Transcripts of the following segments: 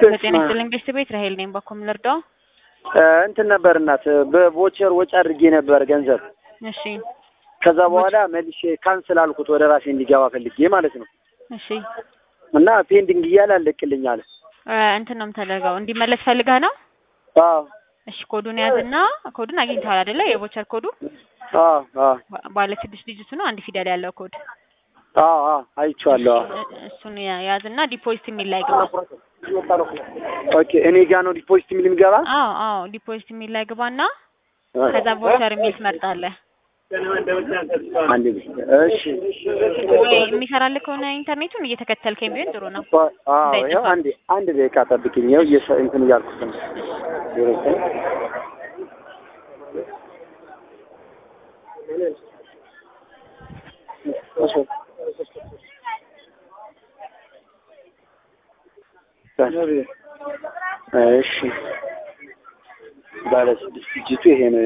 በጤና ይስጥልኝ ቤተሰብ ቤት ራሄል ነኝ። በኮም ልርዳው? እንትን ነበር እናት በቮቸር ወጪ አድርጌ ነበር ገንዘብ። እሺ ከዛ በኋላ መልሼ ካንስል አልኩት ወደ ራሴ እንዲገባ ፈልጌ ማለት ነው። እሺ እና ፔንዲንግ እያለ አለቅልኝ አለ። እ እንትን ነው የምታደርገው እንዲመለስ ፈልገህ ነው? አዎ እሺ ኮዱን ያዝና ኮዱን አግኝተዋል አይደለ? የቮቸር ኮዱ አዎ አዎ ባ- ባለ ስድስት ዲጂት ነው፣ አንድ ፊደል ያለው ኮድ አዎ አዎ አይቼዋለሁ። አዎ እ- እሱን ያ- ያዝና ዲፖዚት የሚል ላይ ግባ። ኦኬ እኔ ጋ ነው ዲፖዚት የሚል የሚገባ? አዎ አዎ ዲፖዚት የሚል ላይ ግባና ከዛ ቮቸር የሚል ትመርጣለህ። አንዴ ብቻ። እሺ ወይ የሚሰራልህ ከሆነ ኢንተርኔቱን እየተከተልከኝ ቢሆን ጥሩ ነው። አዎ ይኸው አንዴ አንድ ደቂቃ ጠብቅኝ። ይኸው እየሰ- እንትን እያልኩት ነው። ዜሮ ዘጠኝ እሺ ባለ ስድስት ዲጂቱ ይሄ ነው።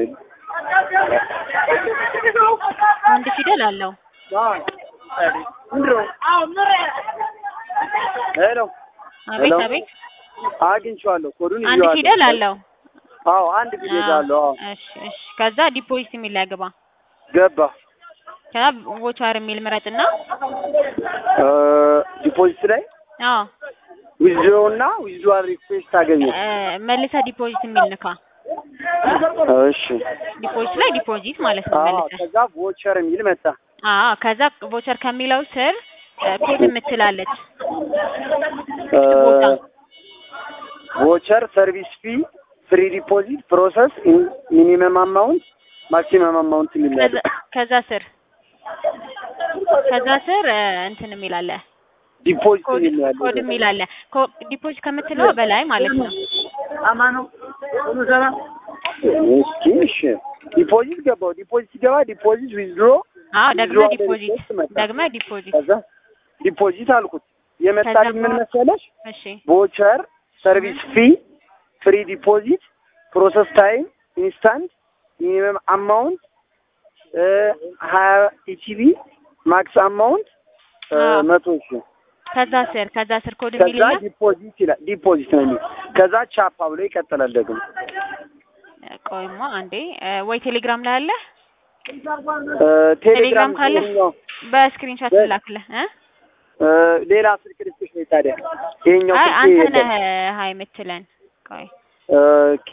አንድ ፊደል አለው። ሄሎ አቤት ሄሎ። አቤት አግኝቼዋለሁ። ኮዱን አንድ ይዤዋለሁ። ፊደል አለው። አዎ አንድ ፊደል አለው። አዎ እሺ እሺ። ከዛ ዲፖዚት የሚል ላይ ግባ። ገባ። ከዛ ቮቸር የሚል ምረጥና እ ዲፖዚት ላይ አዎ ዊዝድሮ እና ዊዝድሮዋል ሪኩዌስት አገኘ። እ መልሰህ ዲፖዚት የሚል ንካ። እሺ ዲፖዚት ላይ ዲፖዚት ማለት ነው አዎ መልሰህ። ከዛ ቮቸር የሚል መጣ። አዎ ከዛ ቮቸር ከሚለው ስር እ ኮድ የምትላለች እ ቦታ። ቮቸር ሰርቪስ ፊ ፍሪ ዲፖዚት ፕሮሰስ ሚኒመም አማውንት ማክሲመም አማውንት የሚል ነው ያለው። ከዛ- ከዛ ስር ከዛ ስር እ እንትን የሚል አለ ዲፖዚት ኮድ የሚል ነው ያለው። ኮድ የሚል አለ። ኮ- ዲፖዚት ከምትለው በላይ ማለት ነው። እስኪ እሺ ዲፖዚት ገባው። ዲፖዚት ሲገባ ዲፖዚት ዊዝድሮ አዎ ደግመህ ዊዝድሮ ዲፖዚት ሪኩዌስት መጣ። ደግመህ ዲፖዚት ከዛ ዲፖዚት አልኩት። የመጣልኝ ምን ከዛ መሰለሽ? እሺ ቮቸር ሰርቪስ ፊ ፍሪ ዲፖዚት ፕሮሰስ ታይም ኢንስታንት ሚኒመም አማውንት ሀያ ኢቲቪ ማክስ አማውንት አዎ። መቶ ሺ ከዛ ስር ከዛ ስር ኮድ ከዛ የሚልና ዲፖዚት ይላል። ዲፖዚት ነው የሚል ከዛ ቻፓ ብሎ ይቀጥላል ደግሞ ቆይማ አንዴ እ ወይ ቴሌግራም ላይ አለ እ ቴሌግራም ቴሌግራም ካለ ይኸኛው በስክሪንሾት በ- ላክልህ እ እ ሌላ ስልክ ልስጥሽ ወይ ታዲያ ይሄኛው አይ ስልክ አንተ የለም። ነህ ሀይ የምትለን ቆይ ኦኬ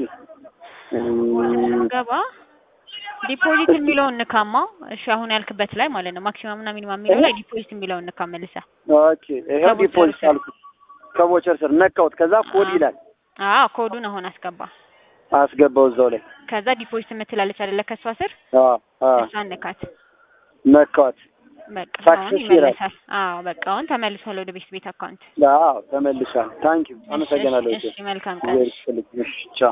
ገባ ዲፖዚት የሚለውን ንካማ እሺ አሁን ያልክበት ላይ ማለት ነው ማክሲማም እና ሚኒማም የሚለው ላይ ዲፖዚት የሚለውን ንካ መልሰህ ኦኬ ይሄው ከቮቸር ዲፖዚት ስር። አልኩት ከቮቸር ስር ነካሁት። ከዛ ኮድ አዎ። ይላል አዎ ኮዱን አሁን አስገባ አስገባው እዛው ላይ ከዛ ዲፖዚት የምትላለች አይደለ ከሷ ስር አዎ አዎ እሷን ንካት ነካሁት። በቃ አሁን Success ይላል። ይመለሳል አዎ በቃ አሁን ተመልሷል ወደ ቤት ቤት አካውንት አዎ ተመልሷል። ታንኪዩ አመሰግናለሁ። እሺ እሺ መልካም ቀን እሺ ቻው